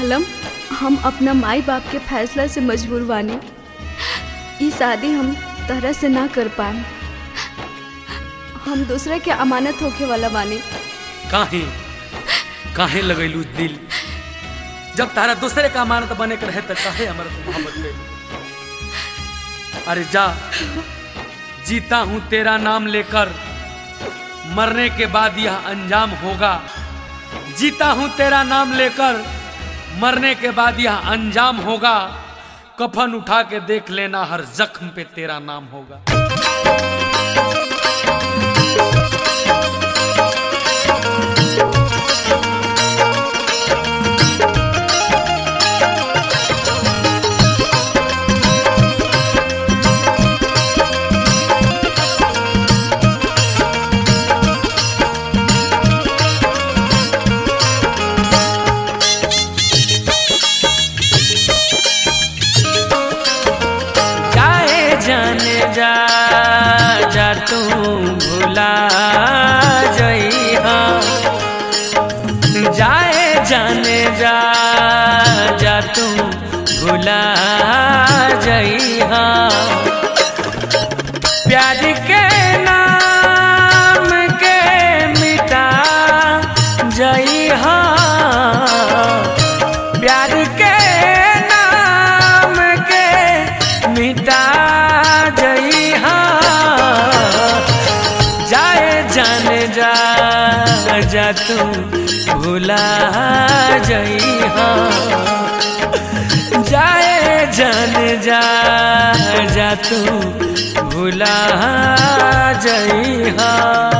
आलम हम अपना माई बाप के फैसला से मजबूर बानी ई शादी हम तरह से ना कर पाए हम दूसरे के अमानत होके वाला बानी काहे काहे लगैलू दिल जब तारा दूसरे का अमानत बने के रहे तो काहे हमारा तू मोहब्बत ले अरे जा जीता हूं तेरा नाम लेकर मरने के बाद यह अंजाम होगा जीता हूं तेरा नाम लेकर मरने के बाद यह अंजाम होगा कफन उठा के देख लेना हर जख्म पे तेरा नाम होगा जाए जाने जा जा तू भुला जइहा जाए जाने जा जा तू भुला जइहा प्यार के नाम के मिटा जइहा प्यार के नाम के मिटा जइहा जाए जाने जा जा तू भुला जइहा जाए जाने जा जा तू भुला जइहा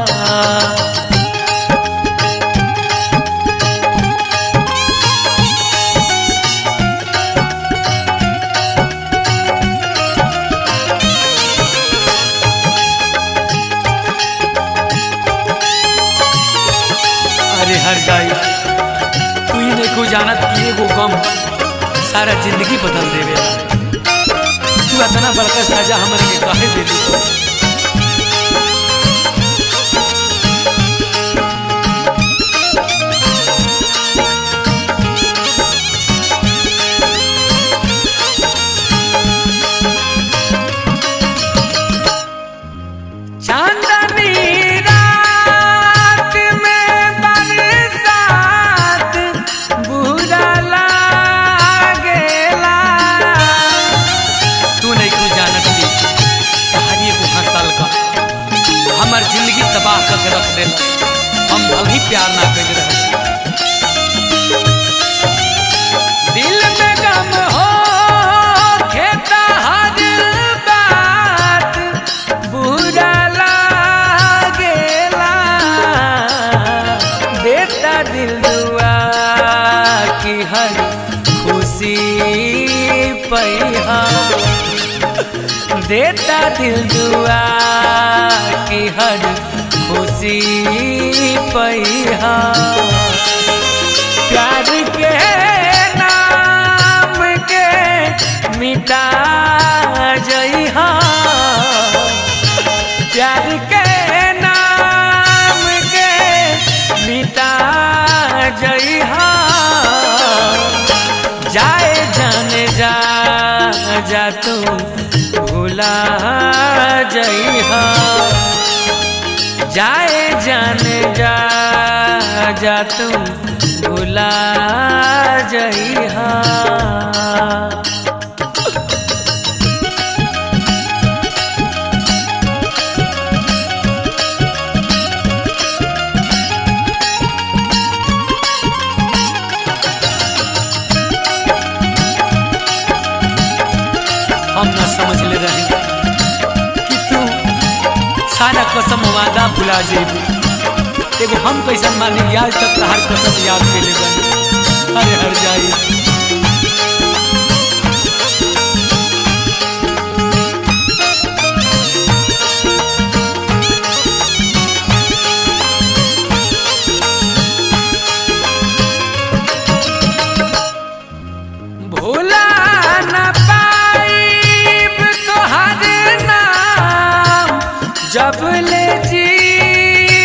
अरे हर जाई तू ही नहीं को जानत कि एगो गम सारा जिंदगी बदल देवे तू इतना बड़का सजा हमरे के काहे दे दी चांदनी रात में बरसात बुरा लागेला तू नहीं को जानत थी कहानी एगो हंसल का हमार जिंदगी तबाह करके रख दे हम भल ही प्यार ना कर रहे दिल में गम हो खेता हर बात बुरा लागेला देता दिल दुआ की हर खुशी पैहा देता दिल दुआ की हर खुशी पैहा प्यार के नाम के मिटा जइहा प्यार के नाम के मिटा जइहा जाए जाने जा जा तू भुला जइहा जाए जाने जा जा तू भुला जइहा हम ना समझ ले रहे कि तू सारा कसम वादा भुला जेबू एगो हम कैसन मानी आज तक हर कसम याद के ले बनी अरे हर जाई भूला न पाइब तोहर नाम जब ले जी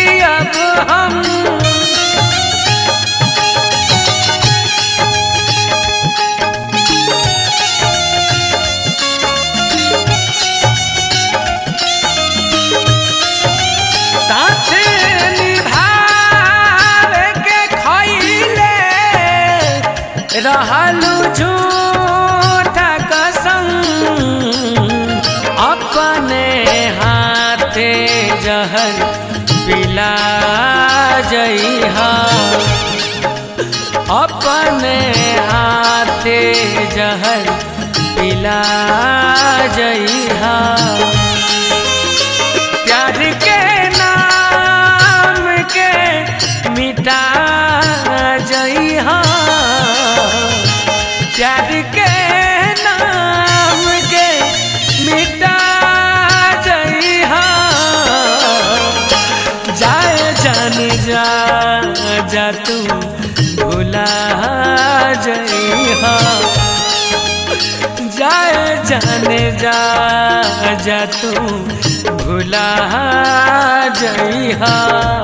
अब हम खालू झूठा कसम अपने हाथे जहर पिला जइहा अपने हाथे जहर पिला जइहा प्यार के नाम के मिटा जइहा प्यार के नाम के मिटा जइहा जाए जान जा जा तू भुला जइहा जाए जाने जा जा तू भुला जइहा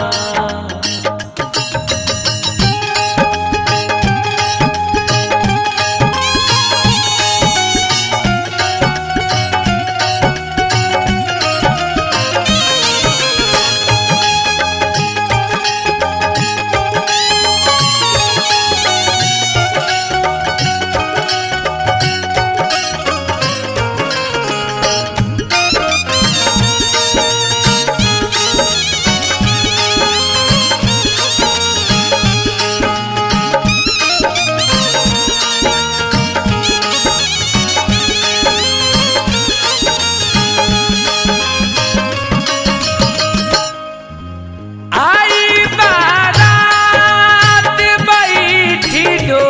आई बारात बैठी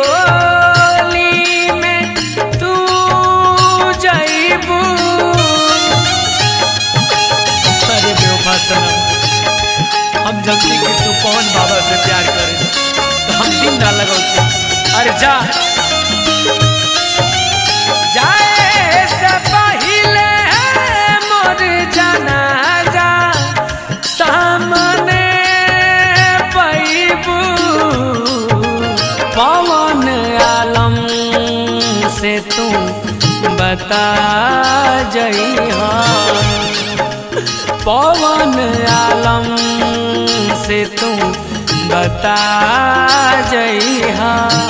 डोली में तू जइबू अरे बेवफा सनम हम जल्दी कि तू पवन बाबा से प्यार करे तो हम दिन ना लगौते अरे जा जाए से पहिले मोर जनाजा सामने पैबू पवन आलम से तू बता जइहा पवन आलम से तू बता जइहा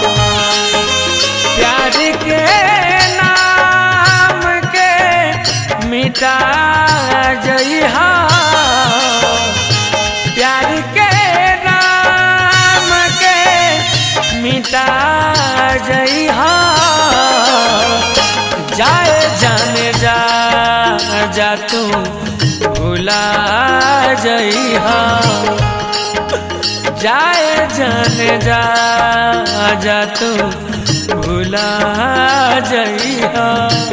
प्यार के नाम के मिटा जइहा प्यार के नाम के मिटा जइहा जाए जाने जा जा तू भुला जइहा जाए जाने जा जा तू भुला जइहा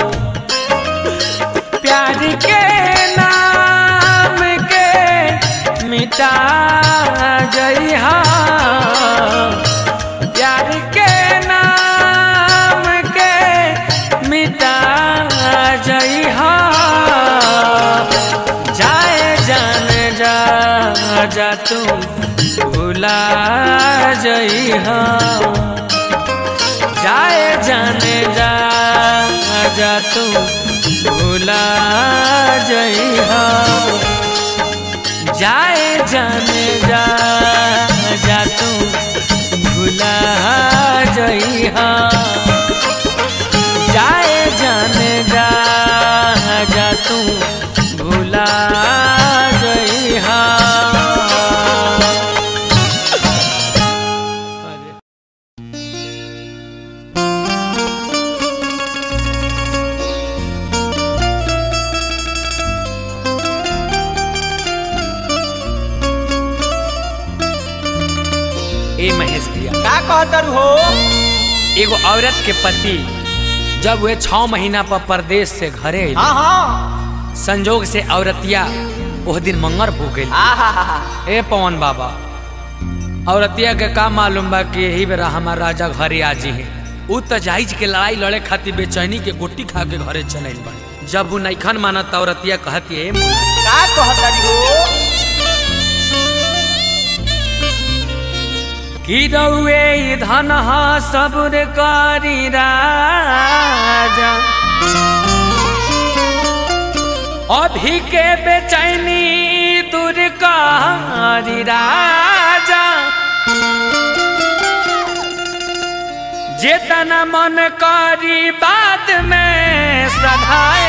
प्यार के नाम के मिटा जइहा प्यार के नाम के मिटा जइहा जाए जान जा जा तू भुला जइहा जाए जाने जा जा तू भुला जइहा जाए जाने जा जा तू भुला जइहा जाए जाने जा जा तू भुला जइहा ए महेश भैया का कहतर हो एगो औरत के पति जब वे छह महीना पर परदेश से घरे अइले, हाँ हाँ संजोग से औरतिया ओह दिन मंगर हो गई आहा ए पवन बाबा औरतिया के का मालूम बा कि यही बेरा हमार राजा घरे आजी है उ त जाइज के लड़ाई लड़े खातिर बेचैनी के गोटी खा के घरे चले बा जब उ नैखन मानत औरतिया कहती है का कहतरी हो कि रउए धन सबुर करी राजा अभी के बेचैनी दूर करी राजा जेतना मन करी बाद में सधाए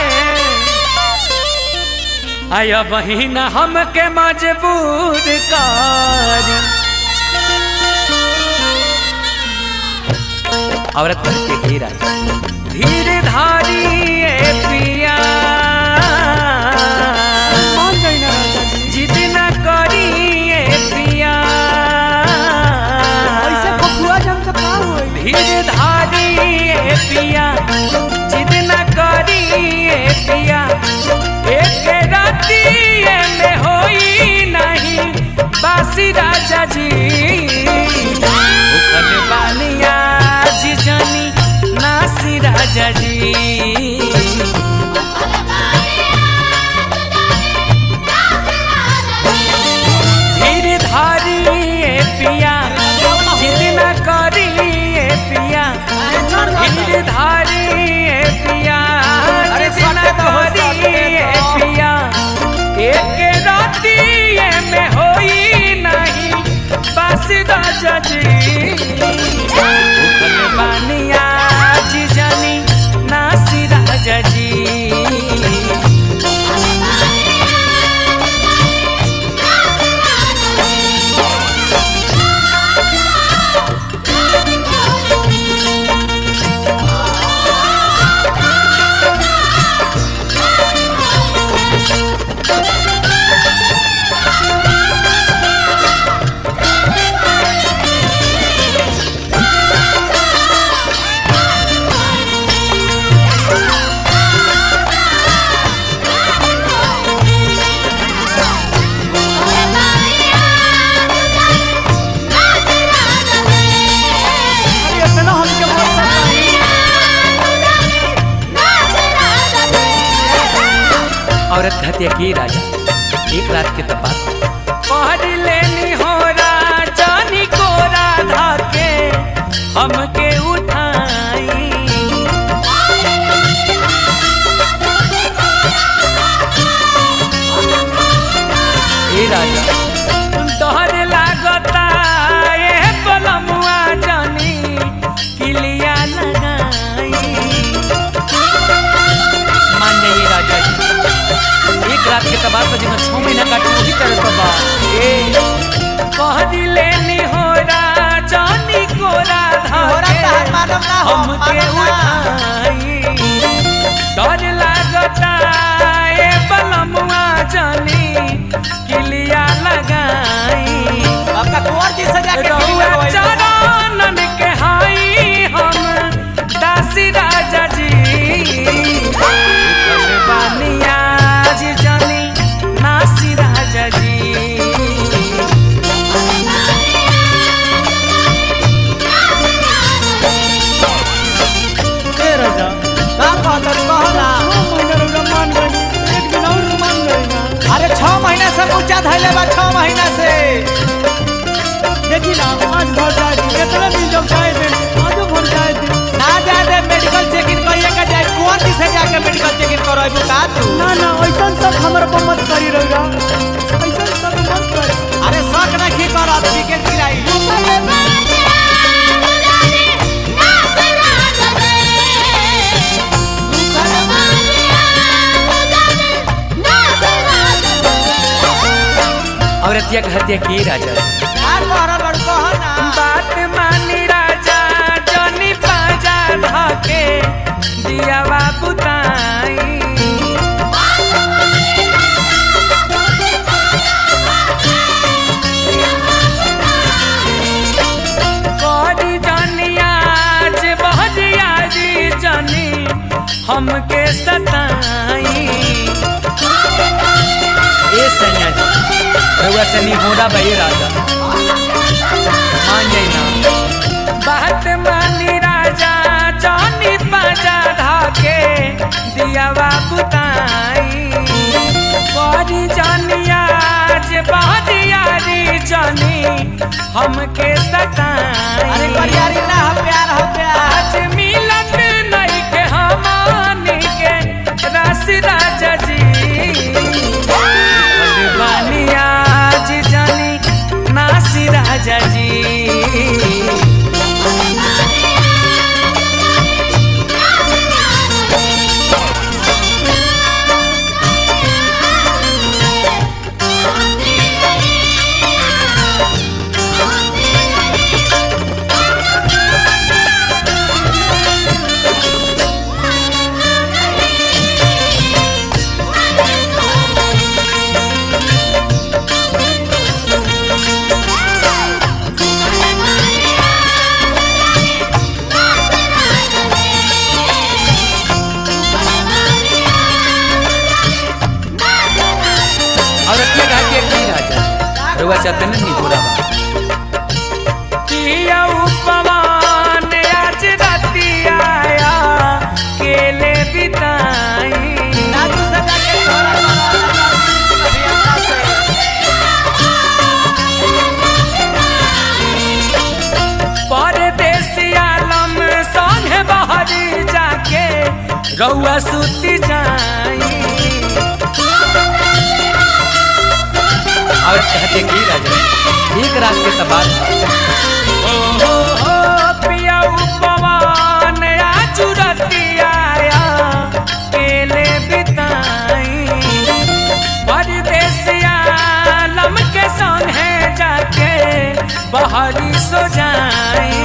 आय बहिन हमके मजबूर करी औरत करके घेरा धीर धारी ए पिया मान गई ना राजा जी जिद न करी ए पिया ऐसे बबुआ जम तो का होई धीर धारी ए पिया जिद न करी ए पिया एक राती में होई नहीं बासी राजा जी उखल बानिया जी जानी नासी राजा जी धीर धारी ए पिया जिद न करी ए पिया धीर धारी ए पिया अरे जिद न सटे तो हो, करी सटे ए तो। पिया एक राती में होई नहीं बस राजा जी उखल बानिया जी जानी नासी राजा जी अरे इतना हमके मत सताई औरत हत्या की राजा एक रात के तपास पहर लेनी हो राजानी को राधा के हमके उठाई ए राजा तोहर लागता ए पलमुआ जानी किलिया लगाई मान जाइए राजा जी एक रात के तबाह पर जिन्हें छह महीना काटे वही तरह का बा ए कह दिले नी हो राजानी को राधा हो के रहा है मालूम ना हो हमके मालूम ना उठाई डर लागता ए बलमुआ जानी किलिया लगाई आपका कुंवर जी से जाके रहुआ किली लगवाई। चरणन के हाई हम दासी राजा जी उखल बानिया जी जानी नासी राजा जी ए राजा का कहतर कहो ना छह महीना रउरा मान गई एक दिन और मान गई ना अरे छह महीना से ऊंचा धैले बा छह महीना से देखी ना आज भर जाए दिन कितना दिन जब जाए दिन आजो भर जाए दिन ना जाए दे मेडिकल चेकिंग करिए का जाए कुंवर जी से जाके मेडिकल चेकिंग करवाइबू का तू ना ना ऐसा सब हमारे पर मत करी रउरा ऐसा सब मत करी अरे शक नहीं करत टिकट गिराई औरतिया के हत्या की राजा का कहरा बड़ कहो ना बात मानी राजा जनी पाजा धके दिया बुताई करी जनिया आज बहरिया जी जनी हमके सताई ए सैया जी रउआ से नहीं होड़ा भाई राजा मान जाई ना बात मानी राजा जानी पाजा धाके दिया बुताई बड़ी जानिया जे बहरियारी जानी हमके अरे सताई करियारी ना हो प्यार हो प्यार आज मिलत नहीं के हमानी के रस राजा जी बानी आज जानी नासी राजा जी से तने निहोरा बा पिया उपमान आज रतिया केले बिताई दादू से जाके तोरा करो अभियंता से परदेसिया लम संगे बहरी जाके रउआ सुती जाई और कहते की राजा एक रात के तबाद ओ हो हो पिया उपमान आज रतिया केले बिताई परदेसिया लम के संगे जाके बहरी सो जाई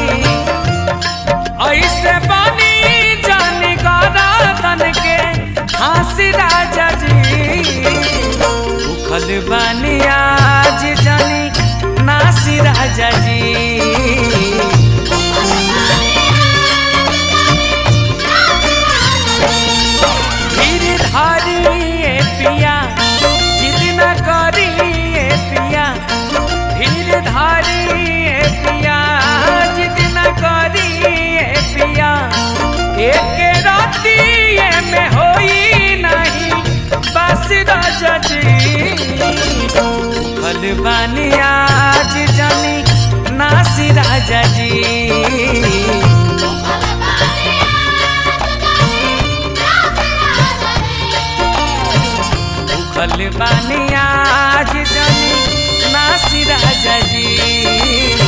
ऐसे बनी जानी गादा तन के हंसी राजा जी उखल बनी आज जानी नासी राजा जी धीर धारी ए पिया जिद न करी ए पिया धीर धारी ए पिया जिद न करी ए पिया एक राती में होई नहीं बस राजा जी फल बानी आज जानी नासी राजा जी फल बानी आज जानी नासी राजा जी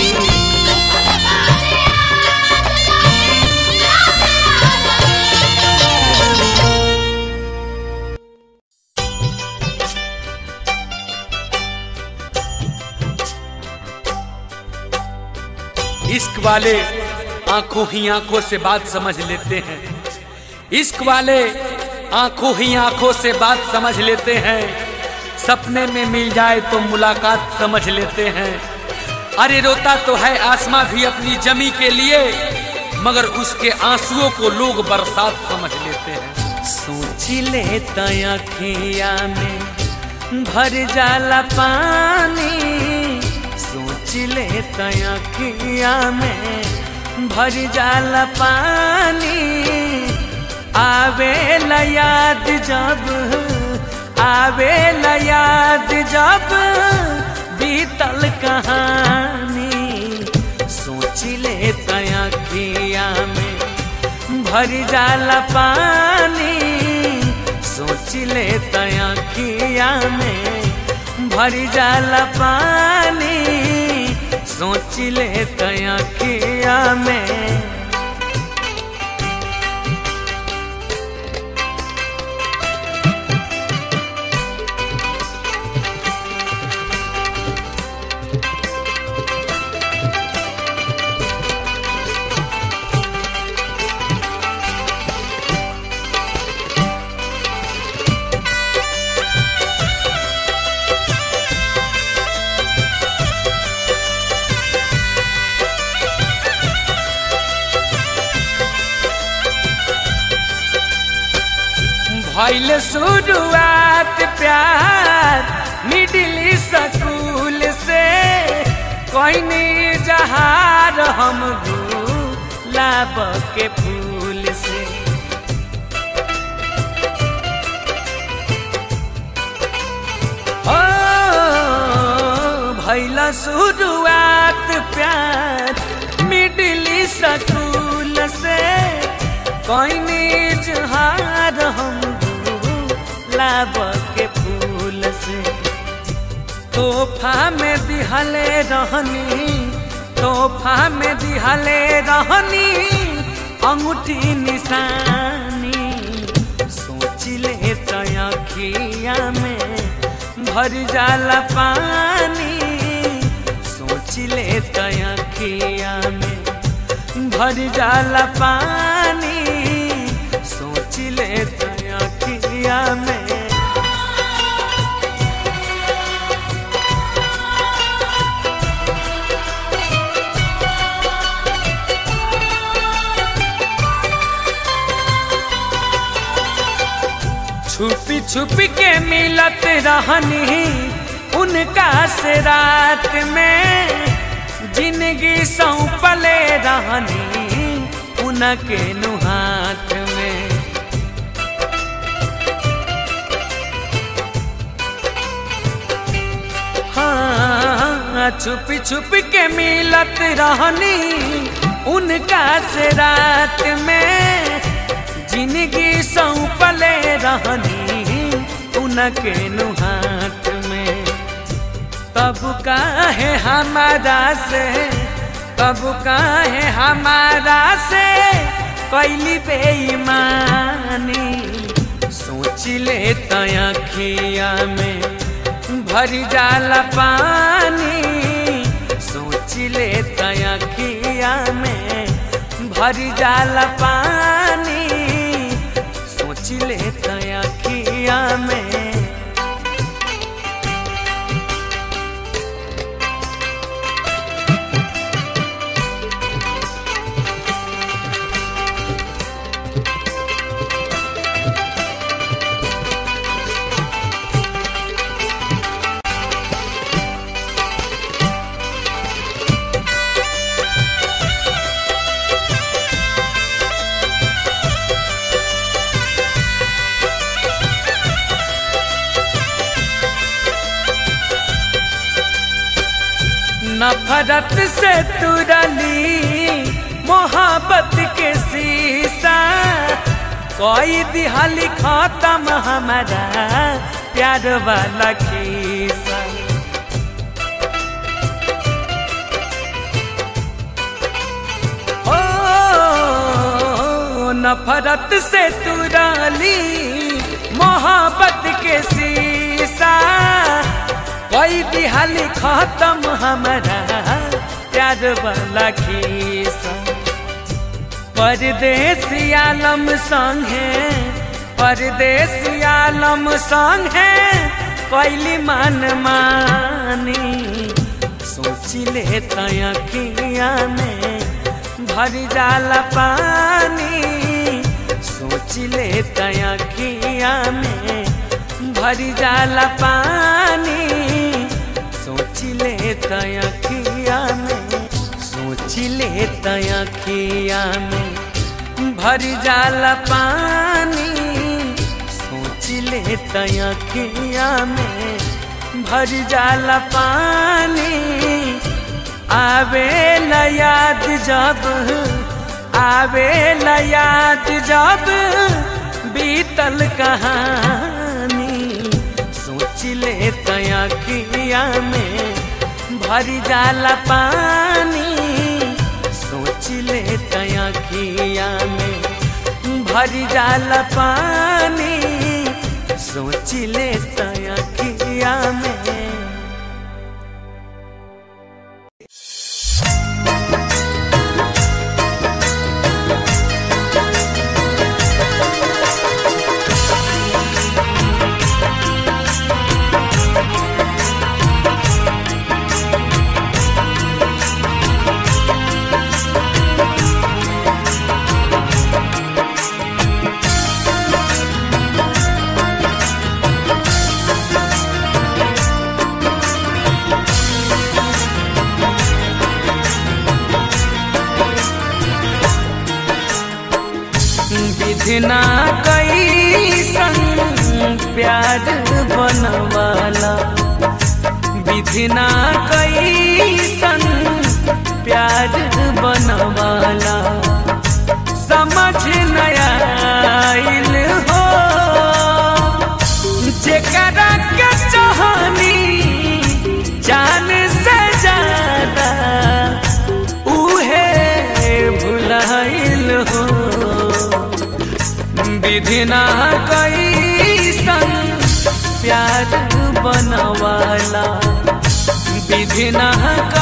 इश्क वाले आंखों ही आंखों से बात समझ लेते हैं इश्क वाले आंखों ही आंखों से बात समझ लेते हैं सपने में मिल जाए तो मुलाकात समझ लेते हैं अरे रोता तो है आसमां भी अपनी जमी के लिए मगर उसके आंसुओं को लोग बरसात समझ लेते हैं सोच लेता अखिया में भर जाला पानी सोच लेता अखिया में भर जाला पानी आवे याद जब आवे याद जब बीतल कहानी सोच लेता अखिया में भर जाला पानी सोच लेता अखिया में भर जाला पानी सोच लेता अखिया में भैल शुरुआत प्यार मिडिल स्कूल से कोई जहार हम गुलाब के फूल से ओ भैल शुरुआत प्यार मिडिल स्कूल से कोई जहार हम गुलाब के फूल से तोहफा में दिहले रहनी तोहफा में दिहले रहनी अंगूठी निशानी सोच ले अखिया में भर जाला पानी सोच ले अखिया में भर जाला पानी सोच ले अखिया में छुपी छुपी के मिलत रहनी उनका से रात में जिंदगी सौंपले रहनी उनके नुहाथ में हाँ छुप छुप के मिलत रहनी उनका से रात में जिंदगी सौंपले रहनी उनके नुहाथ में तब काहे हमारा से तब काहे हमारा से कैली बेईमानी सोच ले तखिया में भर जाला पानी सोच ले तखिया में भर जाला पानी सोच ले तखिया में नफरत से तुरली मोहब्बत के शीशा कोई दिहाली खत्म हमारा प्यार वाला खीसा ओ नफरत से तुरली मोहब्बत के शीशा कोई दिहाली खत्म हमारा प्यार वाला खीसा परदेसी आलम संगे परदेसी आलम संगे कैली मन मानी सोच ले तखिया में भर जाला पानी सोच ले तखिया में भर जाला पानी सोच ले तखिया में सोच ले तखिया में भर जाला पानी सोच ले तखिया में भर जाला पानी आवे याद जब आवे याद जब बीतल कहानी सोच ले तखिया में भर जाला पानी सोच ले तखिया में भर जाला पानी सोच ले तखिया में विधना कैसन प्यार बनवाला विधना कैसन प्यार बनवाला समझ नया आइल हो जेकरा के चाहनी जान से ज्यादा उहे भुलाइल हो विधिना कैसन प्यार बनवाला विधिना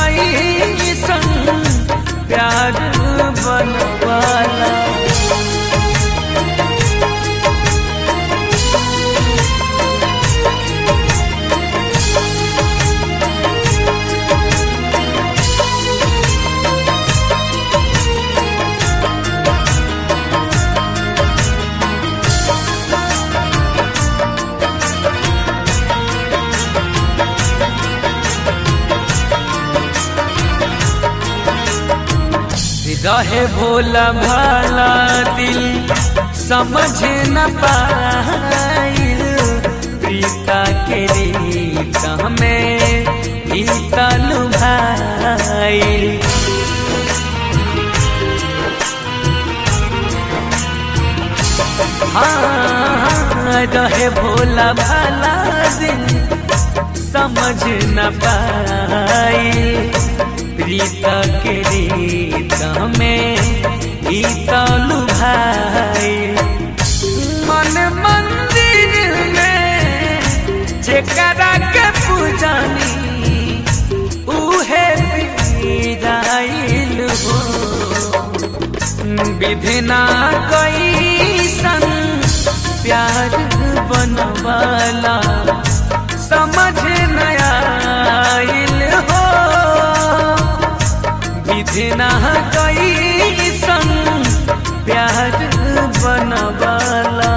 रहे भोला भाला दिल समझ न पाइल प्रीता के रीत में गीता लुभाइल हाँ रहे भोला भाला दिल समझ न पाइल प्रीता के रीत में गीता लुभाइल मन मंदिर में जेकरा के पूजानी उहे पीराइल हो विधिना कैसन प्यार बनवाला समझ नया हो विधिना कैसन प्यार बनवाला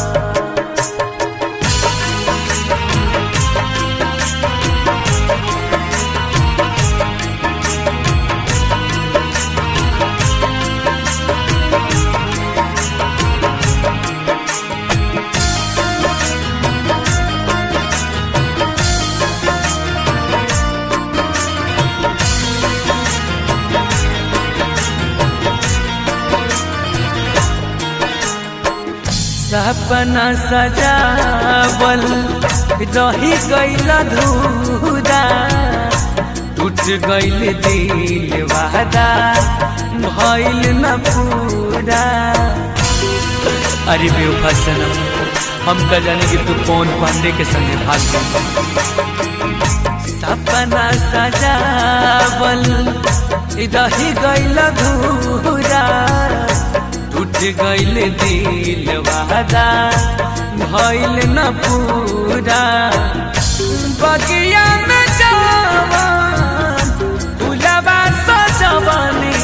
सपना सजावल रही गईल धूरा टूट गईल दिल वादा भइल न पूरा अरे बेवफा सनम हम का जाने कि तू कौन पांडे के संगे भाग गई सपना सजावल रही गईल धूरा टूट गईल दिल वादा भइल न पूरा बगिया में जवान फुलवा सजवनी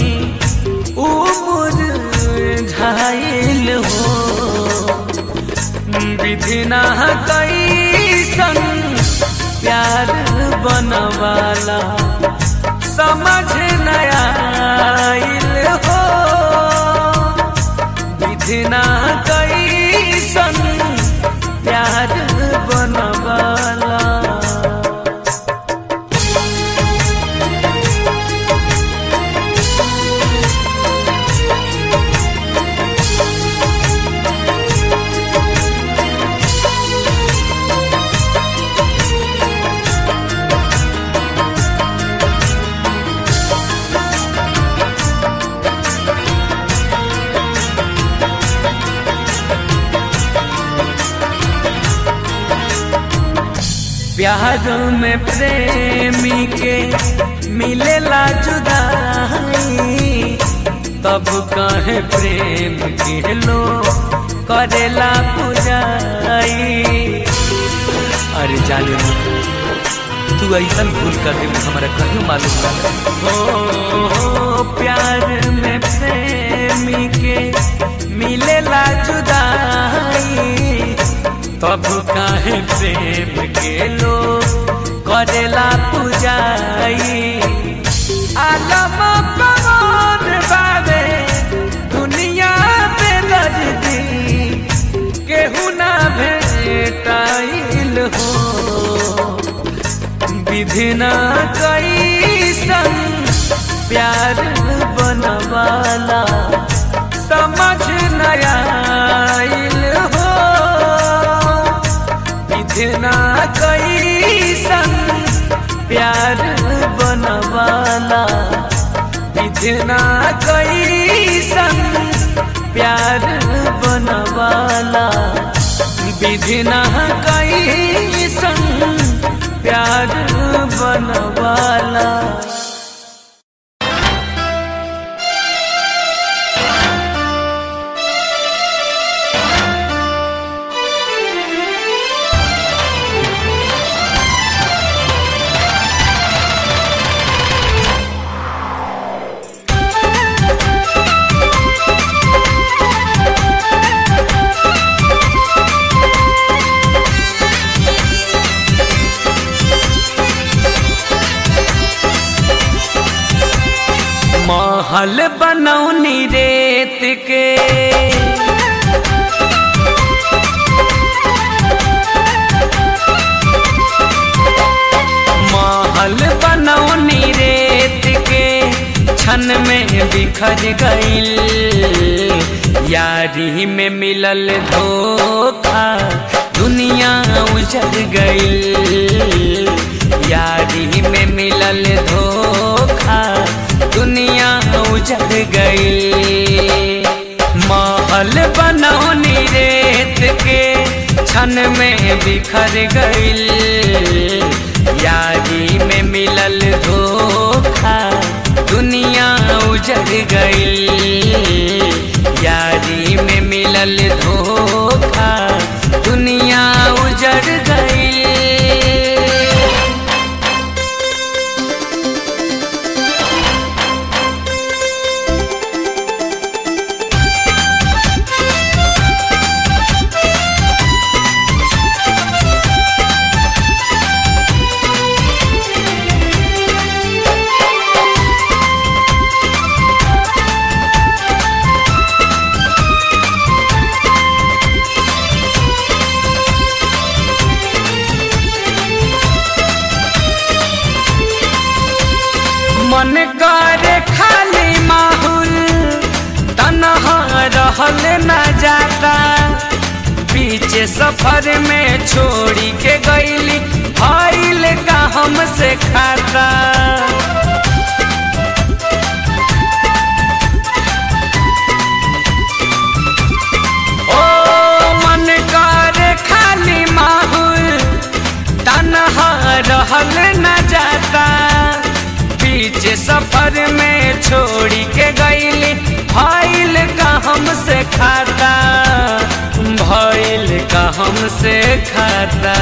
उमुर झाइल हो विधिना कैसन प्यार बनवाला समझ नया हो विधिना कैसन प्यार बनवाला प्यार में प्रेमी के मिलेला जुदाई तब कहे प्रेम के लो करेला पुजाई अरे जाने मन तू ऐसा भूल कर दे हमारा कहीं मालूम ना हो, हो प्यार में प्रेमी के मिलेला जुदाई तब काहे प्रेम के लो करेला पुजाई आलम पवन बाबे दुनिया में लजदी केहू ना भेटाइल हो विधिना कैसन प्यार बनवाला समझ नया हो विधिना कैसन प्यार बनवाला विधिना कैसन प्यार बनवाला विधिना कैसन प्यार बनवाला Thank महल बनौनी रेत के महल बनौनी रेत के क्षण में बिखर गईल यारी में मिलल धोखा दुनिया उजड़ गईल यारी में मिलल धोखा दुनिया उजड़ गई महल बनौनी रेत के क्षण में बिखर गईल यारी में मिलल धोखा दुनिया उजड़ गई यारी में मिलल धोखा दुनिया उजड़ गई मन करे खाली माहौल तनहा रहल न जाता पीछे सफर में छोड़ी के गईली भइल का हमसे खाता ओ मन करे खाली माहौल तनहा रहल न जाता बीच सफर में छोड़ी के गईली भइल का हमसे खाता भइल का हमसे खाता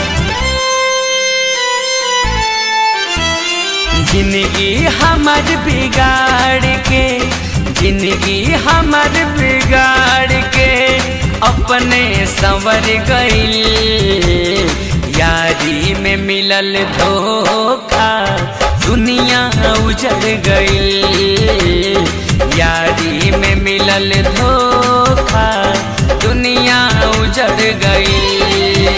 जिंदगी हमर बिगाड़ के जिंदगी हमर बिगाड़ के अपने संवर गईल यारी में मिलल धोखा दुनिया उजड़ गई यारी में मिलल धोखा दुनिया उजड़ गई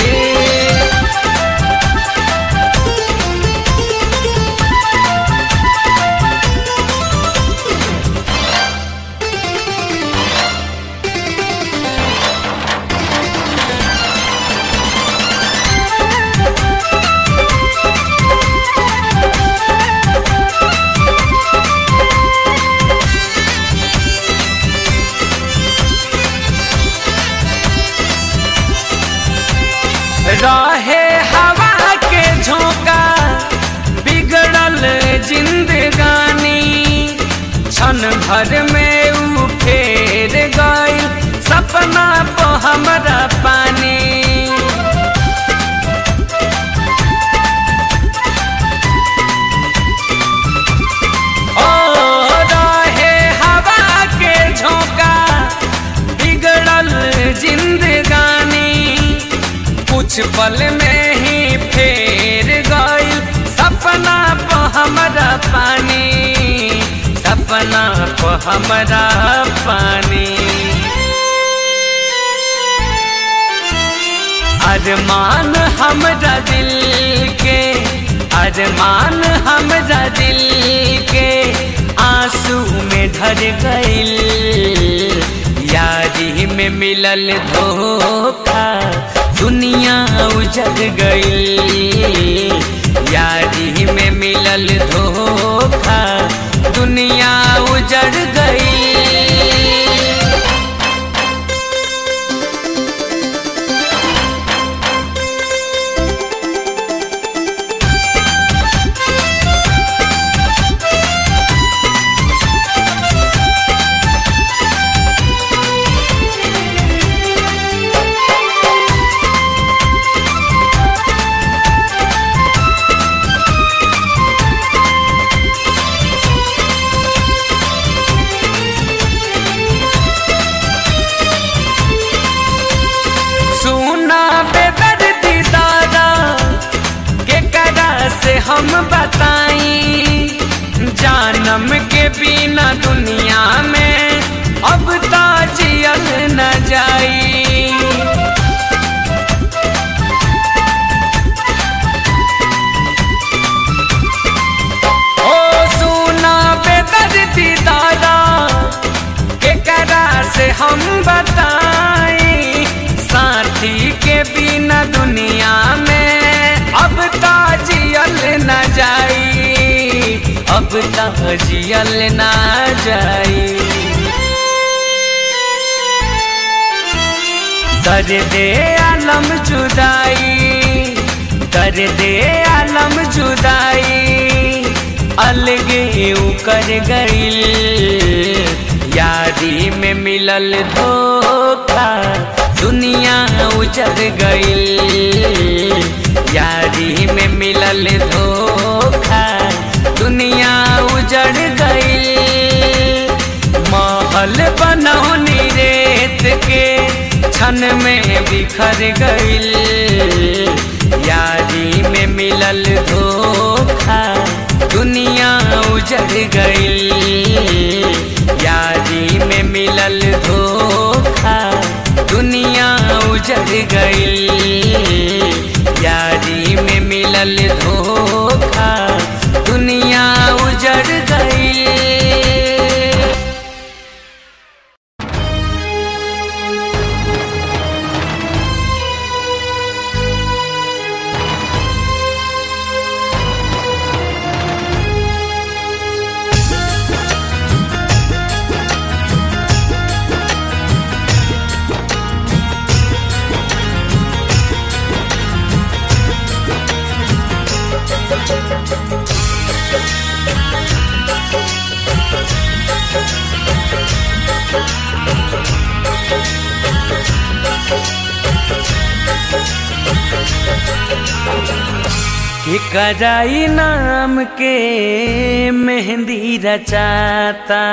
रहे हवा के झोंका बिगड़ल जिंदगानी क्षण भर में ऊ फेर गई सपना को हमरा पानी ओ रहे हवा के झोंका बिगड़ल जिंदगानी कुछ पल में ही फेर गई सपना को हमरा पानी सपना को हमरा पानी अरमान हमरा दिल के अरमान हमरा दिल के आंसू में ढर गईल यारी में मिलल धोखा दुनिया उजड़ गई यारी में मिलल धोखा दुनिया उजड़ गई सुना बेदर्दी दादा के करा से हम बताई जान जन्म के बिना दुनिया में अब तो जियल न जाई ओ सुना बेदर्दी दादा केकरा से हम बताई साथी के बिना दुनिया में अब तो जियल न जाई अब तो जियल न जाई दर्द आलम जुदाई दर्द आलम जुदाई अलगे उकर गइल यारी में मिलल धोखा दुनिया उजड़ गइल यारी में मिलल धोखा दुनिया उजड़ गइल महल बनौनी रेत के क्षण में बिखर गइल यारी में मिलल धोखा दुनिया उजड़ गइल यारी में मिलल धोखा दुनिया उजड़ गइल यारी में मिलल धोखा दुनिया उजड़ गइल कि कराई नाम के मेहंदी रचाता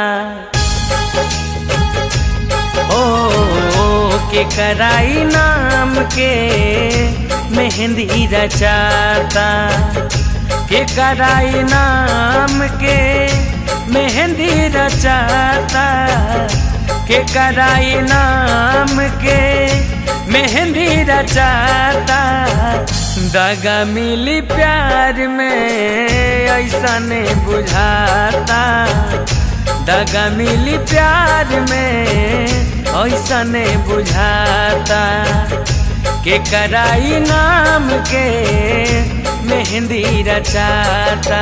ओ के कराई नाम के मेहंदी रचाता के कराई नाम के मेहंदी रचाता के कराई नाम के मेहंदी रचाता दगा मिली प्यार में ऐसा नहीं बुझाता दगा मिली प्यार में ऐसा नहीं बुझाता के कराई नाम के मेहंदी रचाता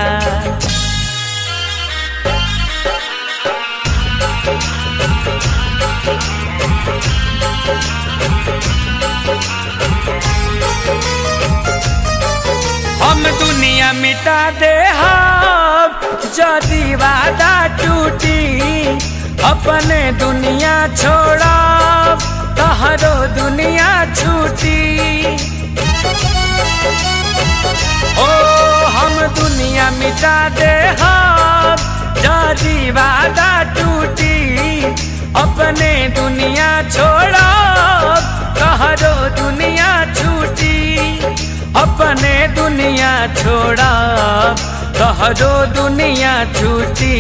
हम दुनिया मिटा दे हम जदि वादा टूटी अपने दुनिया छोड़ा तहरो दुनिया छूटी ओ हम दुनिया मिटा दे हम जदि वादा टूटी अपने दुनिया छोड़ा तहरो दुनिया छूटी अपने दुनिया छोड़ा तहरो दुनिया छूटी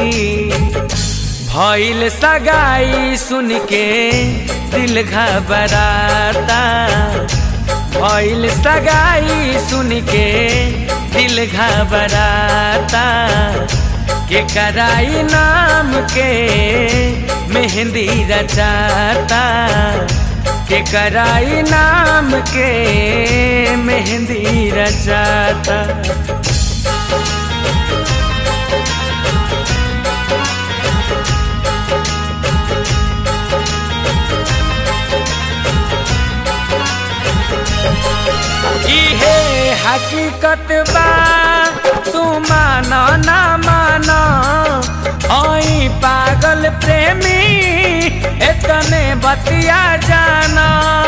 भइल सगाई सुन के दिल घबराता भइल सगाई सुन के दिल घबराता के कराई नाम के मेहंदी रचाता के कराई नाम के मेहंदी रचाता इहे हकीकत बा तू मानो ना मानो ओई पागल प्रेमी इतने बतिया जाना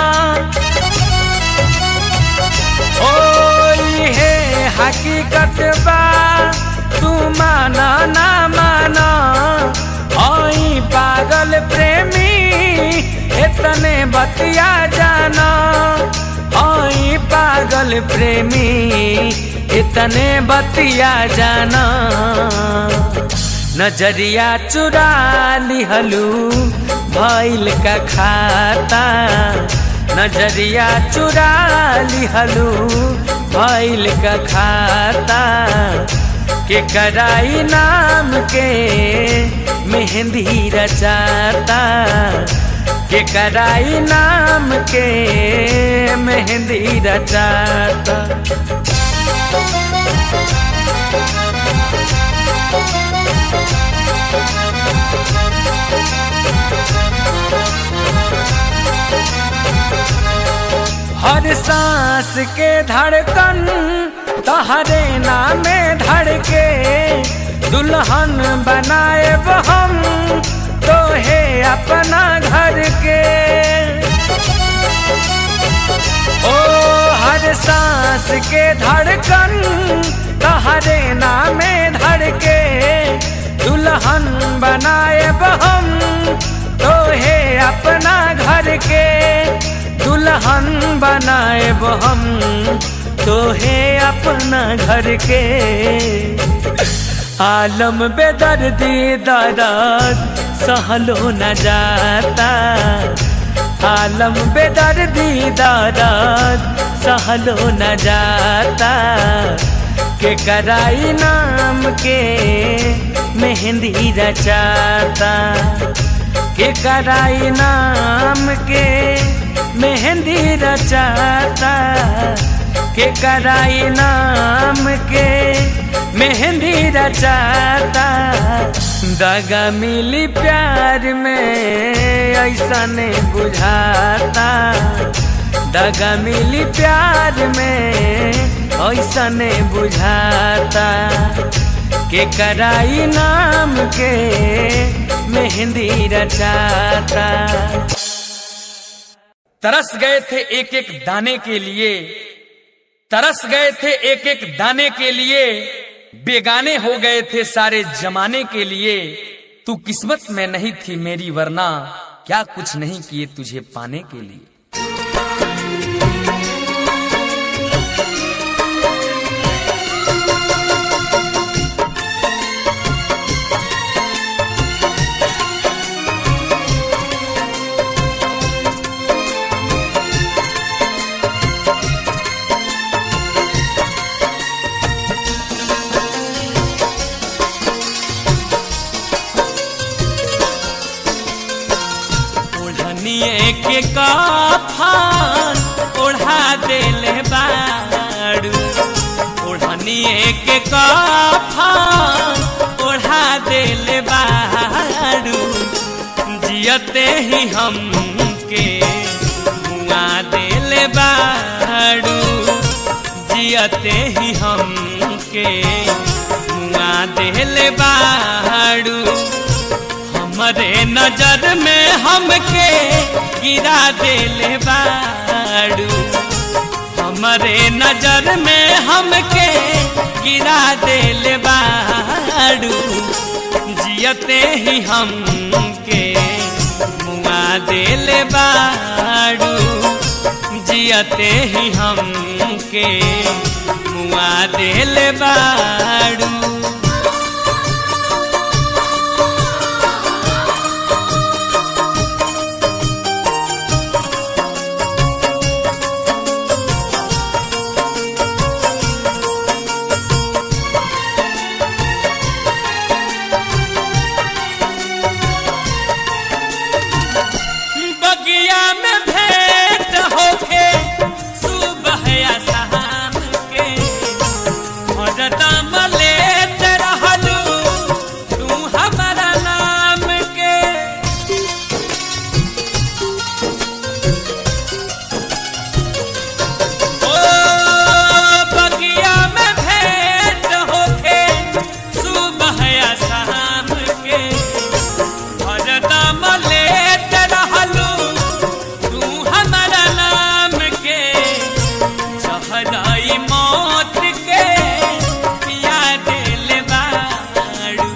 ओ इहे हकीकत बा तू मानो ना मानो ओई पागल प्रेमी इतने बतिया जाना ओई पागल प्रेमी इतने बतिया जाना नजरिया चुरा लिहलू भैल का खाता नजरिया चुरा लिहलू भैल का खाता के कराई नाम के मेहंदी रचाता के कराई नाम के मेहंदी रचाता हर सांस के धड़कन तहरे नामे धड़के दुल्हन बनाए हम तो है अपना घर के ओ हर सांस के धड़कन तहरे नामे धड़के दुल्हन बनाए हम तो है अपना घर के दुल्हन बनाए हम तो है अपना घर के आलम बेदर्दी दर्द सहलो न जाता आलम बेदर्दी दर्द सहलो न जाता के कराई नाम के मेहंदी रचाता के कराई नाम के मेहंदी रचाता के कराई नाम के मेहंदी रचाता दगा मिली प्यार में ऐसा नहीं बुझाता दगा मिली प्यार में ऐसा नहीं बुझाता के कराई नाम के मेहंदी रचाता तरस गए थे एक एक दाने के लिए तरस गए थे एक एक दाने के लिए बेगाने हो गए थे सारे जमाने के लिए तू किस्मत में नहीं थी मेरी वरना क्या कुछ नहीं किए तुझे पाने के लिए ओढ़निए के कफन ओढ़ा देले बाड़ू ओढ़निए के कफन ओढ़ा देले बाड़ू जियते ही हम के मुआ देले बाड़ू जियते ही हम के मुआ देले बाड़ू हमरे नजर में हमके गिरा देले बाड़ू हमरे नजर में हमके गिरा देले बाड़ू जियते ही हमके मुआ देले बाड़ू जियते ही हमके मुआ देले बाड़ू बगिया में भेंट होके सुबह या शाम के हरदम लेत रहलू तू हमारा नाम के ओ बगिया में भेंट होके सुबह या शाम के हरदम लेत रहलू तू हमारा नाम के चहराई मौत के पिया दिल बाड़ू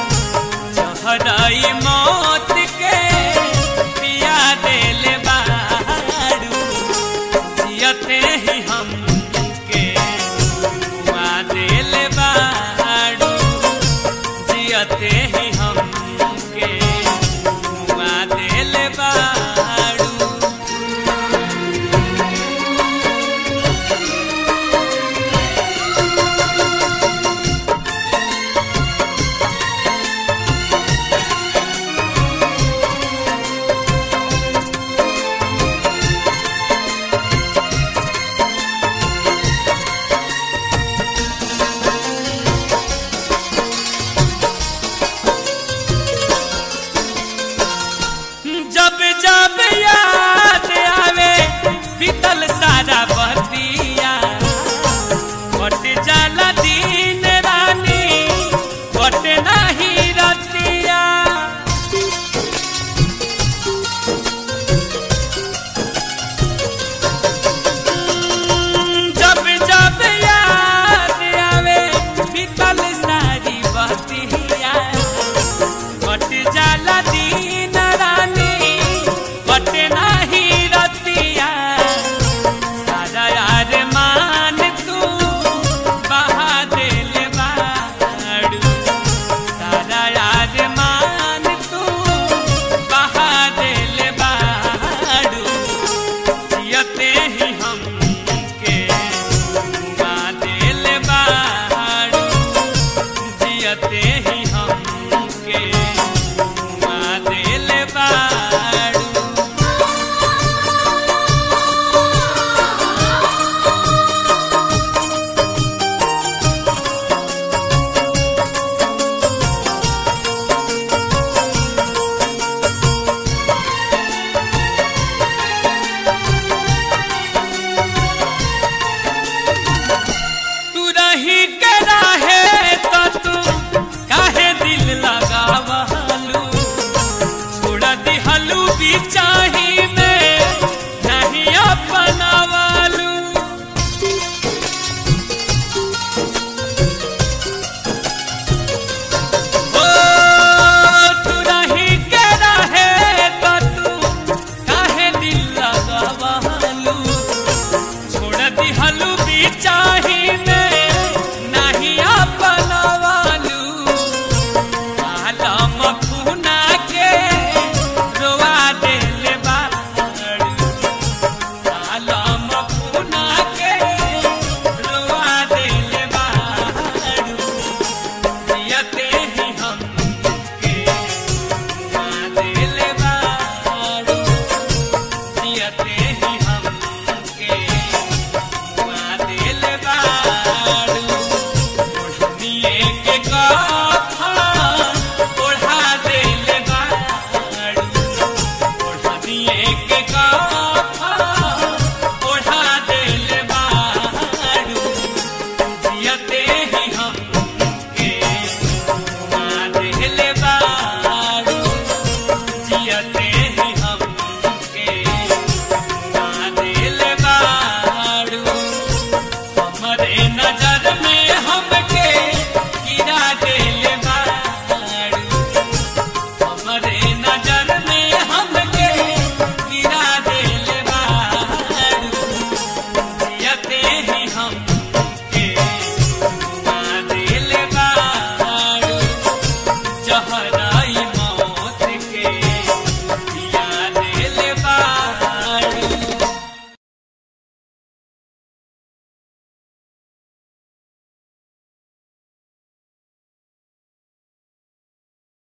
चहराई मौत के पिया दिल बाड़ू जियते ही हम के मुआ दिल बाड़ू जियते ही हम